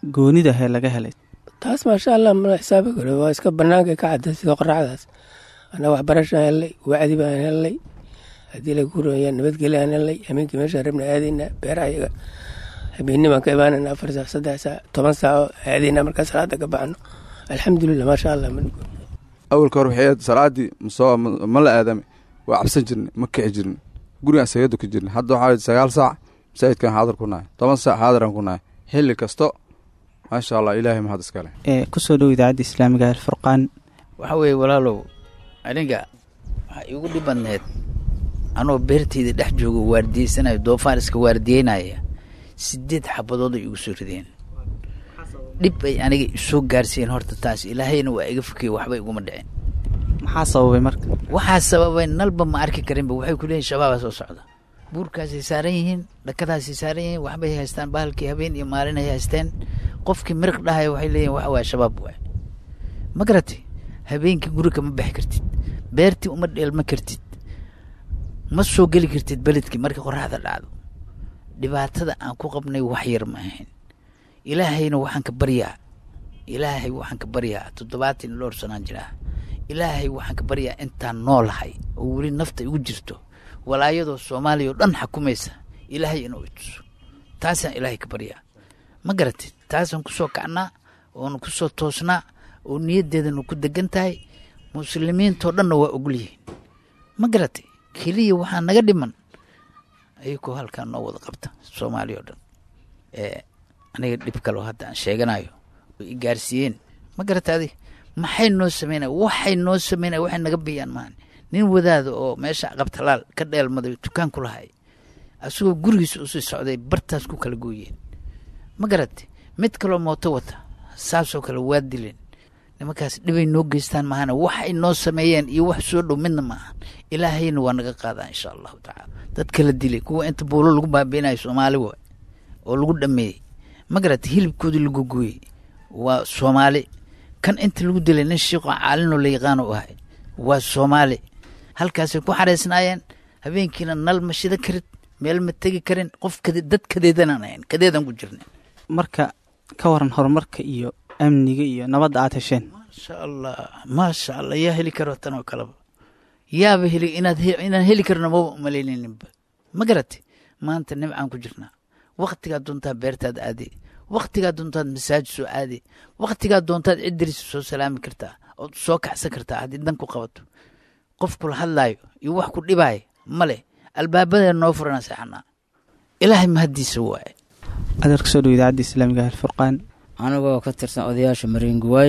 goonida hee laga helay taas maasha allah mala xisaabi karo waa iska banaanka ka cadda sida qoraxdaas anaa waxbarashaan hellay wacdi baan hellay haddii la guraya nabadgelyo aan hellay habeenkii meeshaan rabna aadaynaa beeraha iyaga habeenni baan ka imaanayna afar saac saddex saac toban saaco aadaynaa markaa salaada ka baxno alxamdulilah maasha allah awalka hore waxay ahayd salaadii masoo ma la aadame waa cabsan jirnay ma kici jirnay gurigaan isaga dukan jirnay hadda waxaa sagaal saac masaajidkan xaadir ku nahay toban saac xaadiran ku nahay xilli kasto maasha allah ilaahay mahad iskale ee kusoo dhow idaacadda islaamiga alfurqaan waxa weeye walaalow aniga waxaa iigu dhib badneed anoo beerteyda dhex joogo waardiyeysanayo doofaar iska waardiyeynaya sideed xabadooda igu soo rideen dhib ay aniga isoo gaarsiiyeen horta taas ilaahayna waa iga fokey waxba iguma dhicin maxaa sababay marka waxaa sababay nalba ma arki karinba waxay ku leeyihin shabaabaa soo socda buurkaasay saaran yihiin dhakadaasay saaran yihiin waxbay haystaan bahalkii habeen iyo maalin ay haysteen qofkii miriq dhahaya waxay leeyihin waxa waaya shabaab waay ma garatay habeenkii guri kama bixi kartid beertii uma dheelma kartid ma soo geli kartid beledkii markii qoraxda dhacdo dhibaatada aan ku qabnay wax yar ma ahayn ilaahayna waxaan ka baryaa ilaahay waxaan ka baryaa toddobaatan iyo dhowr sanaan jiraa ilaahay waxaan ka baryaa intaan noolahay oo weli nafta igu jirto walaayadoo soomaaliya oo dhan xukumaysa ilaahay inuu ituso taasaan ilaahay ka baryaa ma garatid taasaan kusoo kacnaa oonu kusoo toosnaa oo niyaddeedanu ku degan tahay muslimiintoo dhanna waa ogol yihiin ma garatay keliya waxaa naga dhiman ayagoo halkaa noo wada qabta soomaaliya oo dhan ee aniga dhib kaloo hadda aan sheeganayo oo i gaarsiiyeen ma garata adi maxay noo sameynaya waxay noo sameynaya waxay naga biyaan maahan nin wadaada oo meesha qabtalaal ka dheelmaday dukaan ku lahay asagoo gurigiisa usii socday bartaas ku kala gooyeen ma garatay mid kaloo mooto wata saasoo kale waa dileen nimankaas dhibay noo geystaan maahana waxay noo sameeyeen iyo wax soo dhow midna maahan ilaahayna waa naga qaadaa insha allahu tacaala dad kala dilay kuwa inta buulo lagu baabiinayo soomaali waay oo lagu dhameeyey ma garatay hilibkoodii lagu gooyey waa soomaali kan inta lagu dilay nin shiiqoo caalinoo la yaqaano u ahay waa soomaali halkaasay ku xareysnaayeen habeenkiina nal ma shida karin meel ma tegi karin qof kade dad kadeedanaan ahayn kadeedan ku jirna marka ka waran horumarka iyo amniga iyo nabadda aad hesheen maasha allah maasha allah yaa heli karo tan oo kaleba yaaba heli inaad inaan heli karno maba umalaynaninba ma garatay maanta nimcaan ku jirnaa waktigaa doontaa beertaad aade waktigaa doontaad masaajid soo aade waktigaa doontaad ciddariisa soo salaami kartaa ood soo kaxsan kartaa haddii dan ku qabato qof kula hadlaayo iyo wax ku dhibaayo male albaabadee noo furana seexanaa ilaahay mahaddiisa waaye adeer kusoo dhow idaacadda islaamiga alfurqaan anigoo ka tirsan odayaasha mariinguwaay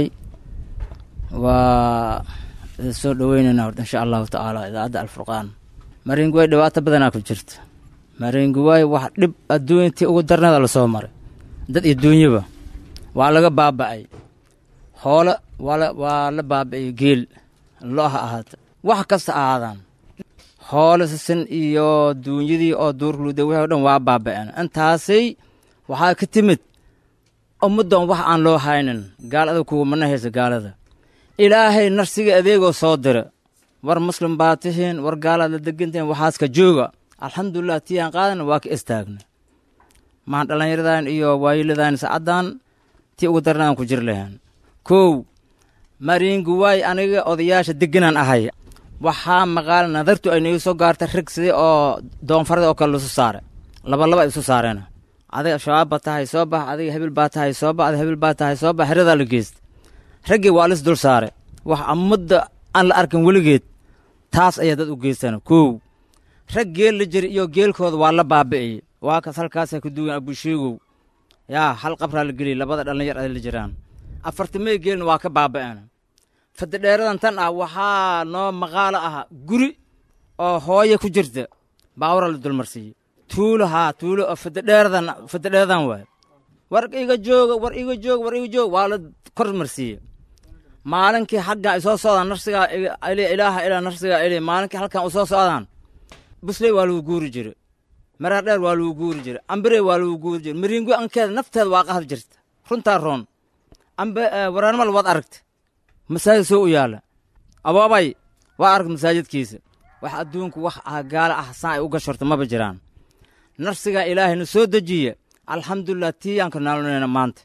waa soo dhoweynayna horta insha allahu tacaala idaacadda alfurqaan mariinguwaay dhibaato badanaa ku jirta mariinguwaay wax dhib adduuntii ugu darnada lasoo maray dad iyo duunyaba waa laga baaba'ay hoole waa la baaba'ay geel lo ha ahaata wax kasta ahaadaan hoole sisin iyo duunyadii oo duurluuda wixii o dhan waa baaba'een intaasay waxaa ka timid ummaddan wax aan loo haynin gaalada kuwamana haysa gaalada ilaahay narsiga adeegoo soo dira war muslim baa tihiin war gaalaad la degantihiin waxaaska jooga alxamdulilah tii aan qaadana waa ka istaagna maan dhallinyaradan iyo waayiladan sacaddan tii ugu darna aan ku jir lahayn kow mariinguwaay aniga odayaasha deganaan ahay waxaa maqaal nadartu ay nagu soo gaartay rag sidii oo doonfarada oo kale lasu saare labalaba ay isu saareen adiga shabaab baa tahay soo bax adiga hebil baa tahay soo bax adiga hebil baa tahay soo bax heradaa la geysta raggii waa lis dul saare wax ummadda aan la arkin weligeed taas ayaa dad u geystaan kow rag geel la jira iyo geelkooda waa la baabi'iyey waa kas halkaasaa ku duwan abusheegow yaa hal qabraa la geliyay labada dhallinyar ay la jiraan afartamey geelna waa ka baaba'een fadidheeradan tan ah waxaa noo maqaalo ah guri oo hooye ku jirta baawra la dulmarsiiyey tuulo haa tuulo oo fadidheeradan fadidheeradan waay war iga jooga war iga jooga war iga jooga waa la kor marsiiyey maalinkii xaggan ay soo socdaan narsigaa ilaaha ilaa narsigaa ili maalinkii halkan u soo socdaan busley waa lagu guuri jire maraa dheer waa lagu guuri jire ambire waa lagu guuri jire mariingu ankeeda nafteeda waa qahad jirta runtaa roon ambe waraanimal waad aragta masaajid soo u yaalla abaabay waa aragta masaajidkiisa wax adduunku wax ah gaala ah saan ay u gashorta maba jiraan narsigaa ilaahayna soo dejiya alxamdulilah tii aan ka naalonayna maanta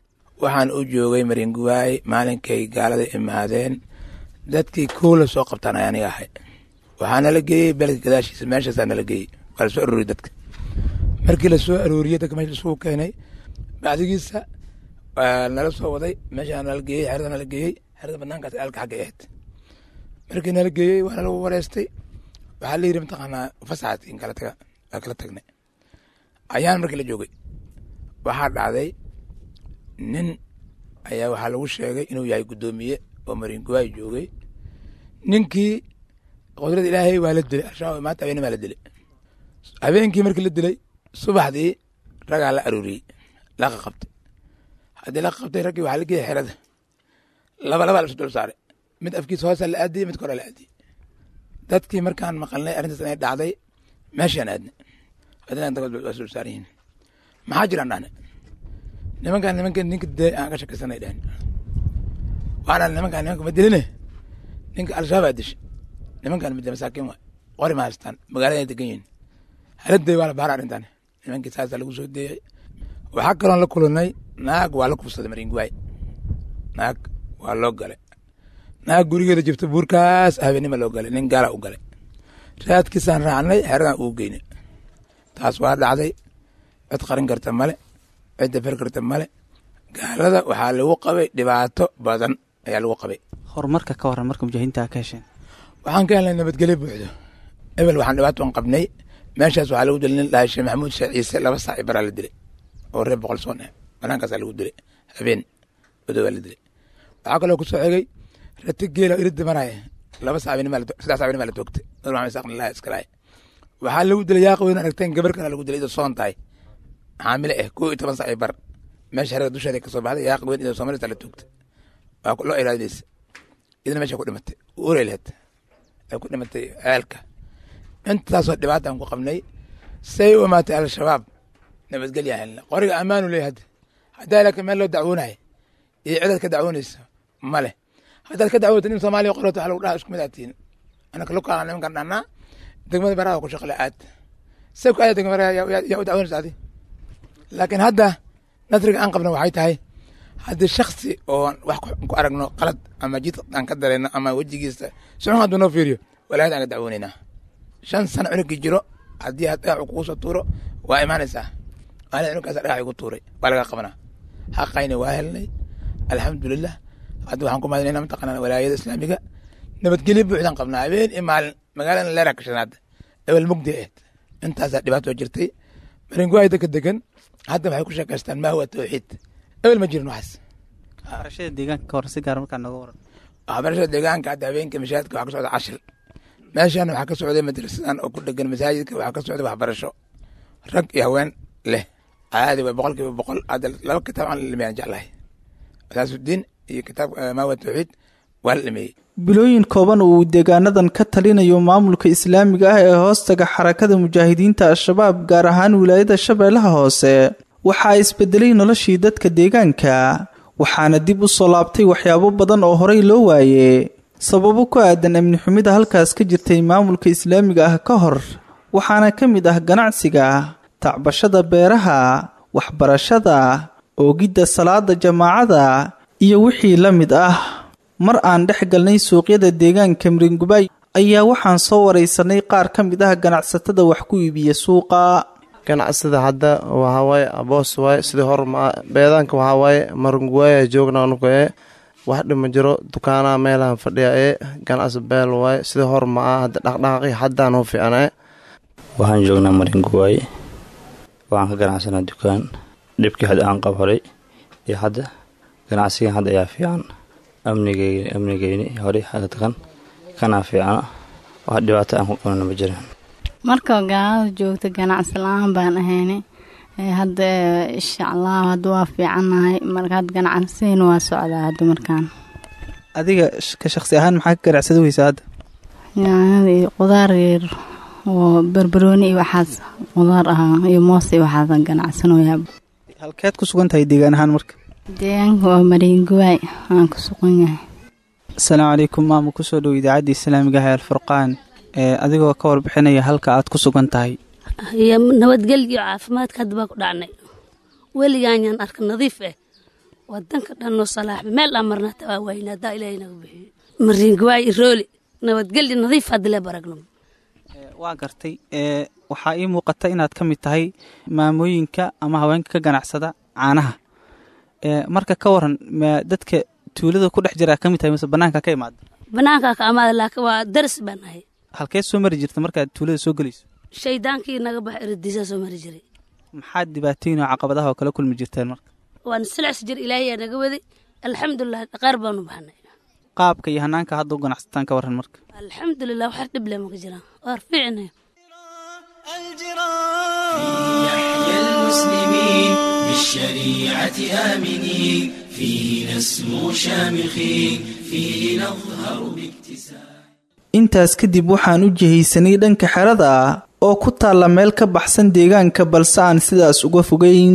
waxaan u joogay maringuwaay maalinkay gaalada imaadeen dadkii kow la soo qabtaan ayaa aniga ahay waxaa nala geeyey beledka gadaashiisa meeshaasaa nala geeyey waa lasoo arooriyey dadka markii lasoo arooriyey dadka meesha isugu keenay bacdigiisa waa nala soo waday meeshaa nala geeyey xerada nala geeyey xerada banaankaas aalka xagga ahayd markii nala geeyey waa nala wareystay waxaa la yidhi mataqaanaa fasaxaad in kala taga waa kala tagnay ayaan markii la joogay waxaa dhacday nin ayaa waxaa lagu sheegay inuu yahay guddoomiye oo maringuwaay joogay ninkii qudrada ilaahay waa la dilay al-shabaab maanta habeenimo la dilay habeenkii markii la dilay subaxdii ragaa la arooriyey laqa qabtay haddii laqa qabtay raggii waxaa la geeyay xerada laba laba lasu dul saaray mid afkiisa hoosa la aadiyey mid kore la aadiyey dadkii markaan maqalnay arrintaas inay dhacday meeshaan aadnay haddana waa dul saaran yihiin maxaa jiraan dhahne nimankaan nimankan ninka dee aan ka shakaysanay dhahn waana nimankaan nimanka ma diline ninka al-shabaab aa dishay nimankaan mid masaakiin waay qori ma haystaan magaalada degan yihiin haladay waa la baara arrintan nimankii saasaa lagu soo deeyay waxaa kaloon la kulannay naag waa la kufsaday maringuwaay naag waa loo galay naag gurigeeda jibta buurkaas habeenima loo galay nin gaala u galay raadkiisaan raacnay xeradan uu geynay taas waa dhacday cid qarin karta male cid dafar karta male gaalada waxaa lagu qabay dhibaato badan ayaa lagu qabay horumarka ka waran marka mujaahidiinta ka hesheen waxaan ka helnay nabadgelyo buuxdo ebel waxaan dhibaato qabnay meeshaas waxaa lagu dilay nin dhahay sheekh maxamuud sheekh ciise laba saac i baraa la dilay oo reer boqol soon ah banaankaasaa lagu dilay habeen badowaa la dilay waxaa kaloo ku soo xigay rati geela iridda maraya laba saac saddex saac binimaa la toogtay nur maxamed isaaq nilahi iskalahay waxaa lagu dilay yaaqo weyn aragteen gabar kana lagu dilay idoo soon tahay xaamile ah koo iyo toban saac i bar meesha xerada dusheeda ka soo baxday yaaqo weyn idoo soomaalista la toogtay waa loo ilaadinaysa idina meesha ku dhimatay uray laheed ay ku dhimatay ceelka intaasoo dhibaataan ku qabnay say u imaatay al-shabaab nabadgelya helna qoriga ammaanu leeyahy hadda haddaa laakiin meel loo dacwoonayo iyo cidaad ka dacwoonaysa ma leh haddaad ka dacwoota nin soomaaliya qorata waxa lagu dhaha isku mid aad tihin anaka lukaa nimankan dhannaa degmada baraha ku shaqle aad say ku aada degmada baraha yaa u dacwoonaysa adi laakiin hadda nasriga aan qabna waxay tahay haddii shaksi oo wax ku aragno qalad ama jid aan ka dareyno ama wejigiisa sicun hadduu noo fiiriyo walaayad aan ka dacwoonaynaa shan sano cunugii jiro haddii aad dhagax kugu soo tuuro waa imaanaysaa maalin cunugaas dhagax igu tuuray waa laga qabanaa xaqayna waa helnay alxamdulilah hadda waxaan ku mahadinayna mataqaanaa walaayada islaamiga nabadgelyo buuxdaan qabnaa habeen iyo maalin magaalada leera ka shanaad ewel mugdi ahayd intaasaa dhibaato jirtay maringuwaay dadka degan hadda waxay ku sheekaystaan maa huwa tawxiid ewel ma jirin waxaas waxbarashada deegaanka ka hor si gaar markaa nooga waran waxbarashada deegaanka hadda habeenka mashaahidka waxaa ka socda cashir meeshan waxaa ka socday madrasadan oo ku dhegan masaajidka waxaa ka socday waxbarasho rag iyo haween leh caadi way boqol kiiba boqol hadda laba kitaab aan la dhameeyaan jeclahay asaasudiin iyo kitaab maawa tawxiid waa la dhameeyey bilooyin kooban uu deegaanadan ka talinayo maamulka islaamiga ah ee hoostaga xarakada mujaahidiinta al-shabaab gaar ahaan wilaayada shabeellaha hoose waxaa isbedelay noloshii dadka deegaanka waxaana dib u soo laabtay waxyaabo badan oo horey loo waaye sababo ku aadan amni xumida halkaas ka jirtay maamulka islaamiga ah ka hor waxaana ka mid ah ganacsiga tacbashada beeraha waxbarashada oogidda salaada jamaacada iyo wixii la mid ah mar aan dhex galnay suuqyada deegaanka miringubay ayaa waxaan soo waraysanay qaar ka mid ah ganacsatada wax ku iibiya suuqa ganacsida hadda waxawaaye aboos waaye sidii hor ma beedaanka waxawaaye maringuwaaya joogna anugu ee wax dhima jiro dukaanaha meelahan fadhiya ee ganacsi beel waaye sidii hor ma ah hadda dhaqdhaqaaqi haddaan u fiicnaa waxaan joognaa maringuwaay waxaan ka ganacsanaa dukaan dhibkii hadda aan qab horay iyo hadda ganacsigan hadda ayaa fiican amnigeyni amnigeyni horey hadkan kanaa fiicana wax dhibaato aan ku qabnana ma jiraan marka gaalada joogta ganacsi la-aan baan ahayna hadda insha allah hadda waa fiicannahay marka hadda ganacsiina waa socdaa hadda markaan adiga ka shaqsi ahaan maxaa ka ganacsada weysaa hadda yaanyada iyo qudaar yar oo barbarooni iyo waxaas qudaar ahaa iyo moos iyo waxaasan ganacsanoyaa halkeed ku sugan tahay deegaan ahaan marka deegaanka waa mariinguwaay aan ku sugan yahay asalaamu calaykum maama kusoo dhow idaacadda islaamiga ah ee alfurqaan ee adigoo ka warbixinaya halka aad ku sugan tahay iyo nabadgelyo caafimaadka hadda baan ku dhacnay weligaanyaan arka nadiif ah wadanka dhan noo salaaxba meel aan marna hataa waa wayna haddaa ilaahay naga bixiyo mariingawaay irooli nabadgelyo nadiif hadile baragno waa gartay ee waxaa ii muuqata inaad ka mid tahay maamooyinka ama haweenka ka ganacsada caanaha ee marka ka waran ma dadka tuulada ku dhex jiraa ka mid tahay mise banaanka ka imaada banaankaa ka amaada laakiin waa daris baan ahay halkee soo mari jirta markaad tuulada soo gelayso shaydaankii naga bax eradiisaa soo mari jiray maxaad dhibaatooyin oo caqabadaha oo kala kulmi jirteen marka waan silacs jir ilaahay yaa naga waday alxamdulilah dhaqaar baanu baxnay qaabka iyo hanaanka hadda u ganacsataan ka waran marka alxamdulilah wax dhib leh maka jiraan waar fiicnay يحيى المسلمين بالشريعة آمنين فيه نسمو شامخين فيه نظهر باكتساب intaas kadib waxaan u jihaysanay dhanka xerada oo ku taalla meel ka baxsan deegaanka balse aan sidaas uga fogeyn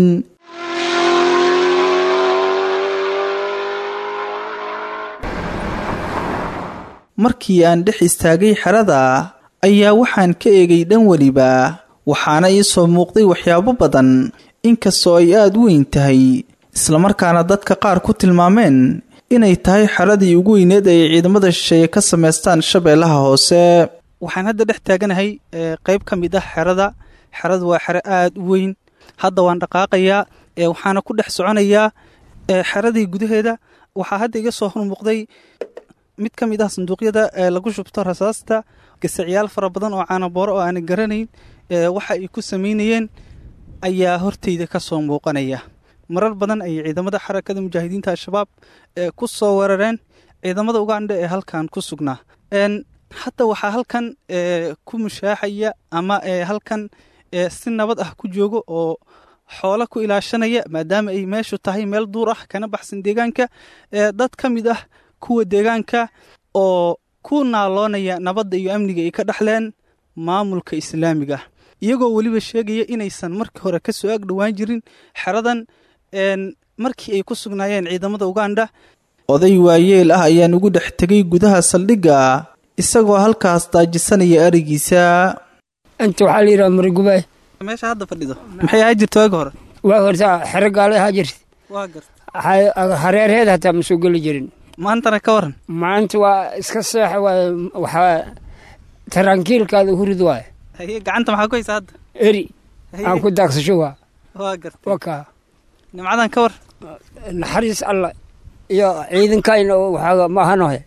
markii aan dhex istaagay xerada ayaa waxaan ka eegay dhan weliba waxaana ii soo muuqday waxyaabo badan inkastoo ay aada u weyn tahay islamarkaana dadka qaar ku tilmaameen inay tahay xeradii ugu weyneed ay ciidamada shisheeye ka samaystaan shabeellaha hoose waxaan hadda dhex taaganahay ee qayb ka mid ah xerada xeradu waa xero aada u weyn hadda waan dhaqaaqayaa ee waxaana ku dhex soconayaa ee xeradii gudaheeda waxaa hadda iga soo hormuuqday mid ka mid ah sanduuqyada ee lagu shubto rasaasta gasacyaal fara badan oo caanabooro oo aanan garanayn ee waxa ay ku samaynayeen ayaa horteyda ka soo muuqanaya marar badan ayay ciidamada xarakada mujaahidiinta al-shabaab ee ku soo weerareen ciidamada ugandha ee halkan ku sugnaa hadda waxaa halkan ku mushaaxaya ama halkan si nabad ah ku joogo oo xoolo ku ilaashanaya maadaama ay meeshu tahay meel duur ah kana baxsan deegaanka dad ka mid ah kuwa deegaanka oo ku naaloonaya nabadda iyo amniga ay ka dhexleen maamulka islaamiga iyagoo weliba sheegaya inaysan markii hore ka soo ag dhowaan jirin xeradan markii ay ku sugnaayeen ciidamada ugandha oday waayeel ah ayaan ugu dhex tegay gudaha saldhigga isagoo halkaas daajisanaya arigiisa inta waxaa la yidhaha marigubaay meesha hadda fadhido maxay ahaa jirta waagi hore waa horta xero gaala ahaa jirta waa garta hareerheed hataa ma soo geli jirin maantana ka waran maanta waa iska seexa waay waxaa tarankiilkaada hurid waay haye gacanta maxaa ku haysa hadda eri aan ku daagsasho waa waa garta wakaa nimcadan ka war naxariis alla iyo ciidankayna waxaaga maahanohe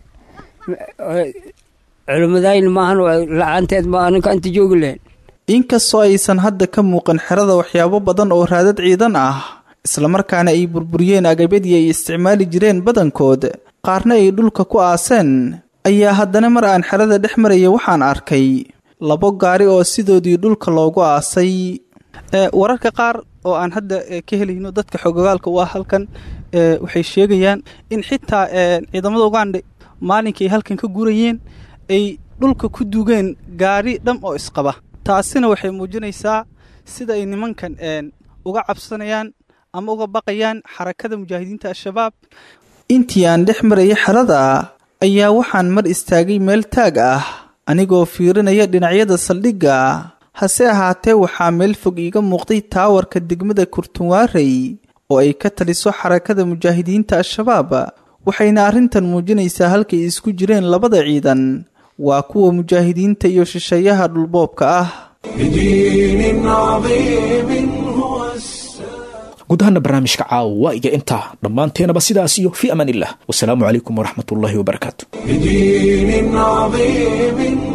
culimmadayna maahan la-aanteed ma ninka inta joogi lahayn inkastoo aysan hadda ka muuqan xerada waxyaabo badan oo raadad ciidan ah islamarkaana ay burburiyeen agabyadii ay isticmaali jireen badankood qaarna ay dhulka ku aaseen ayaa haddana mar aan xerada dhex maraya waxaan arkay labo gaari oo sidoodii dhulka loogu aasay wararka qaar oo aan hadda ka helayno dadka xogogaalka u ah halkan waxay sheegayaan in xitaa ciidamada ugandha maalinkii ay halkan ka gurayeen ay dhulka ku dugeen gaari dham oo isqaba taasina waxay muujinaysaa sida ay nimankan uga cabsanayaan ama uga baqayaan xarakada mujaahidiinta al-shabaab intii aan dhex maraya xerada ayaa waxaan mar istaagay meel taag ah anigoo fiirinaya dhinacyada saldhigga hase ahaatee waxaa meel fog iiga muuqday taawarka degmada kurtunwaarey oo ay ka taliso xarakada mujaahidiinta al-shabaab waxayna arrintan muujinaysaa halkay isku jireen labada ciidan waa kuwa mujaahidiinta iyo shisheeyaha dhulboobka ah guud ahaana barnaamijka caawa waa iga intaa dhammaanteenaba sidaas iyo fii amaan illah wasalaamu calaykum waraxmat ullaahi wabarakaatu بدين عظيم